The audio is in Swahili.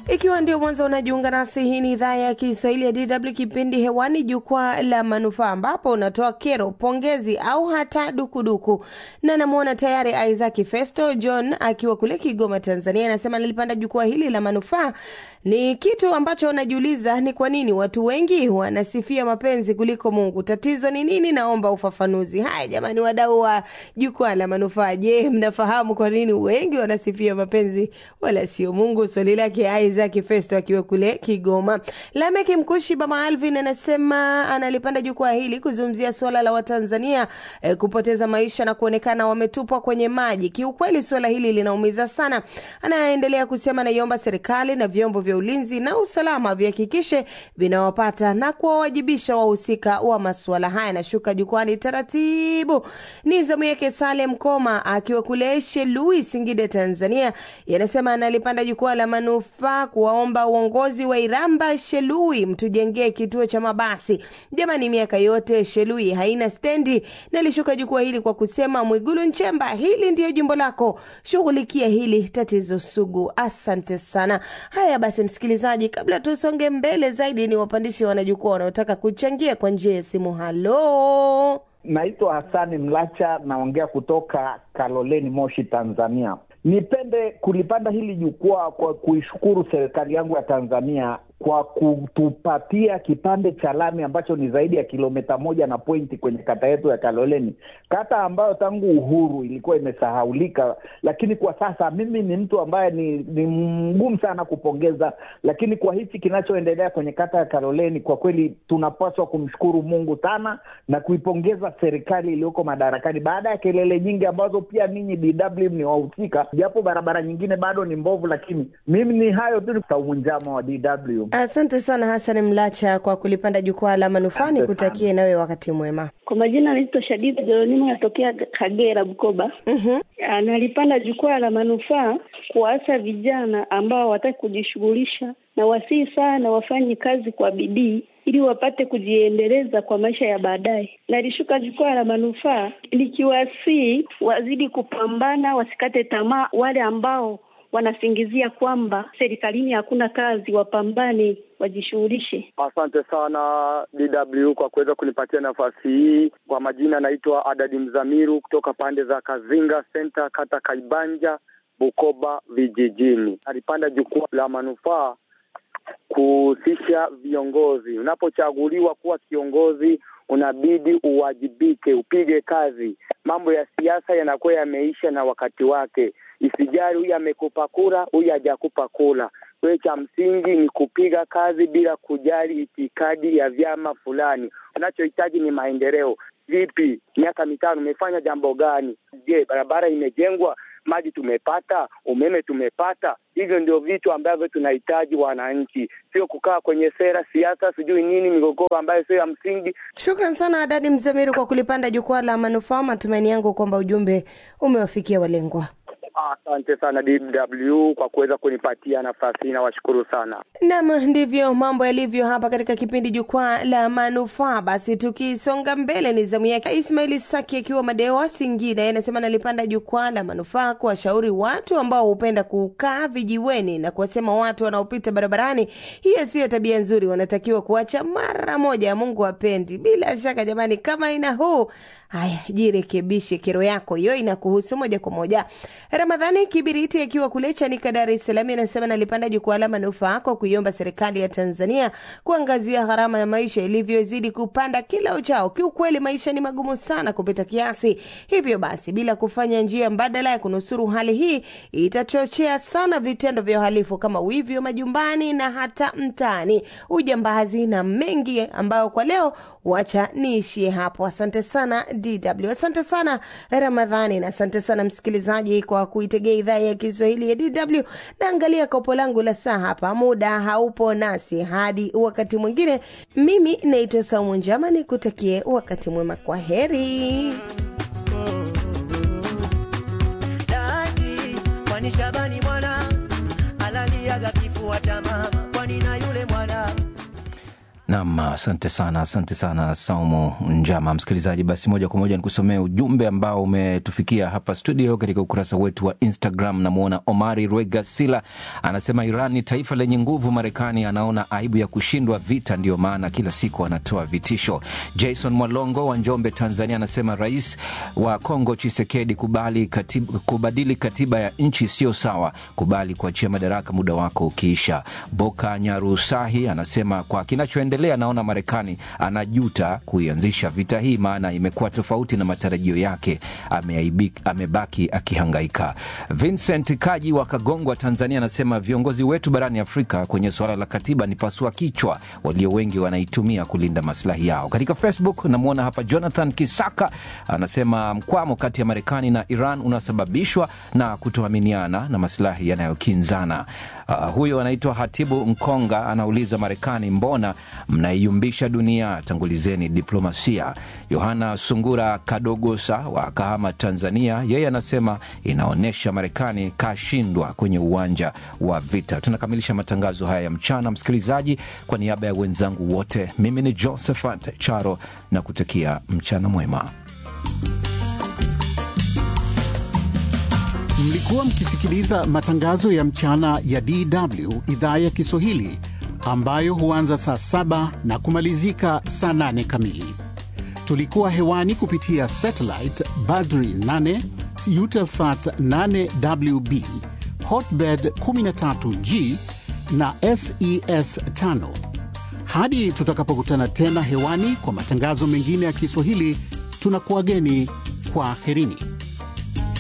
Ikiwa ndio mwanzo unajiunga nasi, hii ni idhaa ya Kiswahili ya DW, kipindi hewani, jukwaa la manufaa, ambapo unatoa kero, pongezi au hata dukuduku. Na namwona tayari Isaac Festo John akiwa kule Kigoma, Tanzania, anasema nilipanda jukwaa hili la manufaa. Ni kitu ambacho unajiuliza ni kwa nini watu wengi wanasifia mapenzi kuliko Mungu. Tatizo ni nini? Naomba ufafanuzi. Haya jamani, wadau wa jukwaa la manufaa, je, mnafahamu kwa nini wengi wanasifia mapenzi wala sio Mungu? Swali lake Isaac Festo akiwa kule Kigoma. Lameki Mkushi Baba Alvin anasema analipanda jukwaa hili kuzungumzia suala la Watanzania eh, kupoteza maisha na kuonekana wametupwa kwenye maji. Kiukweli suala hili linaumiza sana. Anaendelea kusema naiomba serikali na vyombo vya ulinzi na usalama vihakikishe vinawapata na kuwawajibisha wahusika wa masuala haya. Nashuka jukwani taratibu, ni zamu yake Salem Koma akiwa kule Shelui, Singida, Tanzania. Yanasema analipanda jukwaa la manufaa kuwaomba uongozi wa Iramba Shelui mtujengee kituo cha mabasi. Jamani, miaka yote Shelui haina stendi. Nalishuka jukwaa hili kwa kusema Mwigulu Nchemba, hili ndiyo jimbo lako, shughulikia hili tatizo sugu. Asante sana. Haya basi, msikilizaji, kabla tusonge mbele zaidi, ni wapandishi wanajukwaa wanaotaka kuchangia kwa njia ya simu. Halo, Naitwa Hasani Mlacha, naongea kutoka Kaloleni, Moshi, Tanzania. Nipende kulipanda hili jukwaa kwa kuishukuru serikali yangu ya Tanzania kwa kutupatia kipande cha lami ambacho ni zaidi ya kilomita moja na pointi kwenye kata yetu ya Kaloleni, kata ambayo tangu uhuru ilikuwa imesahaulika. Lakini kwa sasa mimi ni mtu ambaye ni, ni mgumu sana kupongeza, lakini kwa hichi kinachoendelea kwenye kata ya Kaloleni, kwa kweli tunapaswa kumshukuru Mungu sana na kuipongeza serikali iliyoko madarakani, baada ya kelele nyingi ambazo pia ninyi DW ni wahusika, japo barabara nyingine bado ni mbovu, lakini mimi ni hayo tu. Saumu Njama wa DW. asante sana Hassan Mlacha kwa kulipanda jukwaa la manufaa. Ni kutakie nawe wakati mwema. Kwa majina naitwa Shadida Jeronimo, natokea Kagera, Bukoba. Mhm. Analipanda jukwaa la manufaa kuwaasa vijana ambao hawataki kujishughulisha na wasii sana wafanye kazi kwa bidii ili wapate kujiendeleza kwa maisha ya baadaye. Nalishuka jukwaa la manufaa likiwasii wazidi kupambana, wasikate tamaa. Wale ambao wanasingizia kwamba serikalini hakuna kazi, wapambane, wajishughulishe. Asante sana DW kwa kuweza kunipatia nafasi hii. Kwa majina naitwa Adadi Mzamiru kutoka pande za Kazinga Center, kata Kaibanja, Bukoba vijijini. Alipanda jukwaa la manufaa kuhusisha viongozi. Unapochaguliwa kuwa kiongozi, unabidi uwajibike, upige kazi. Mambo ya siasa yanakuwa yameisha na wakati wake. Isijali huyu amekupa kura, huyu hajakupa kura. Kwa hiyo cha msingi ni kupiga kazi bila kujali itikadi ya vyama fulani. Unachohitaji ni maendeleo. Vipi, miaka mitano umefanya jambo gani? Je, barabara imejengwa? Maji tumepata? Umeme tumepata? Hivyo ndio vitu ambavyo tunahitaji wananchi, sio kukaa kwenye sera, siasa, sijui nini, migogoro ambayo sio ya msingi. Shukran sana Adadi Mzamiru kwa kulipanda jukwaa la manufaa. Matumaini yangu kwamba ujumbe umewafikia walengwa. Asante sana DW kwa kuweza kunipatia nafasi hii, nawashukuru sana. Nam, ndivyo mambo yalivyo hapa katika kipindi jukwaa la manufaa. Basi tukisonga mbele, ni zamu yake Ismaili Saki akiwa Madewa, Singida. Yeye anasema nalipanda jukwaa la manufaa kuwashauri watu ambao hupenda kukaa vijiweni na kuwasema watu wanaopita barabarani, hiyo siyo tabia nzuri, wanatakiwa kuacha mara moja. Mungu hapendi. Bila shaka jamani, kama ina huu haya, jirekebishe. Kero yako hiyo inakuhusu moja kwa moja. Ramadhani Kibiriti akiwa kule Chanika, Dar es Salaam, anasema nalipanda jukwaa la manufaa kwa kuiomba serikali ya Tanzania kuangazia gharama ya maisha ilivyozidi kupanda kila uchao. Kiukweli maisha ni magumu sana kupita kiasi, hivyo basi bila kufanya njia mbadala ya kunusuru hali hii itachochea sana vitendo vya uhalifu kama wivi wa majumbani na hata mtaani, ujambazi na mengi ambayo kwa leo wacha niishie hapo. Asante sana DW, asante sana Ramadhani na asante sana msikilizaji kwa kuitegea idhaa ya Kiswahili ya DW. Naangalia kopo langu la saa hapa, muda haupo nasi hadi wakati mwingine. Mimi naitwa Saumu Njama, nikutakie wakati mwema. Kwa heri. Dadi, kwani Shabani mwana alaliaga kifua cha mama, kwani na yule mwana Nam, asante sana, asante sana Saumu Njama. Msikilizaji, basi moja kwa moja nikusomea ujumbe ambao umetufikia hapa studio katika ukurasa wetu wa Instagram. Namwona Omari Rwegasila anasema Iran ni taifa lenye nguvu, Marekani anaona aibu ya kushindwa vita, ndiyo maana kila siku anatoa vitisho. Jason Mwalongo wa Njombe, Tanzania anasema rais wa Kongo Chisekedi, kubali katiba, kubadili katiba ya nchi sio sawa, kubali kuachia madaraka muda wako ukiisha. Boka Nyarusahi anasema kwa kinachoendelea endelea naona Marekani anajuta kuianzisha vita hii, maana imekuwa tofauti na matarajio yake. Ameaibik, amebaki akihangaika. Vincent Kaji wa Kagongwa, Tanzania anasema viongozi wetu barani Afrika kwenye suala la katiba ni pasua kichwa, walio wengi wanaitumia kulinda maslahi yao. Katika Facebook namwona hapa Jonathan Kisaka anasema mkwamo kati ya Marekani na Iran unasababishwa na kutoaminiana na maslahi yanayokinzana. Uh, huyo anaitwa Hatibu Nkonga anauliza Marekani, mbona mnaiumbisha dunia? Tangulizeni diplomasia. Yohana Sungura Kadogosa wa Kahama, Tanzania, yeye anasema inaonyesha Marekani kashindwa kwenye uwanja wa vita. Tunakamilisha matangazo haya ya mchana, msikilizaji. Kwa niaba ya wenzangu wote, mimi ni Josephat Charo na kutakia mchana mwema. Mlikuwa mkisikiliza matangazo ya mchana ya DW idhaa ya Kiswahili ambayo huanza saa saba na kumalizika saa nane kamili. Tulikuwa hewani kupitia satellite Badri 8, Eutelsat 8WB, Hotbird 13G na SES 5. Hadi tutakapokutana tena hewani kwa matangazo mengine ya Kiswahili, tunakuwageni kwa herini.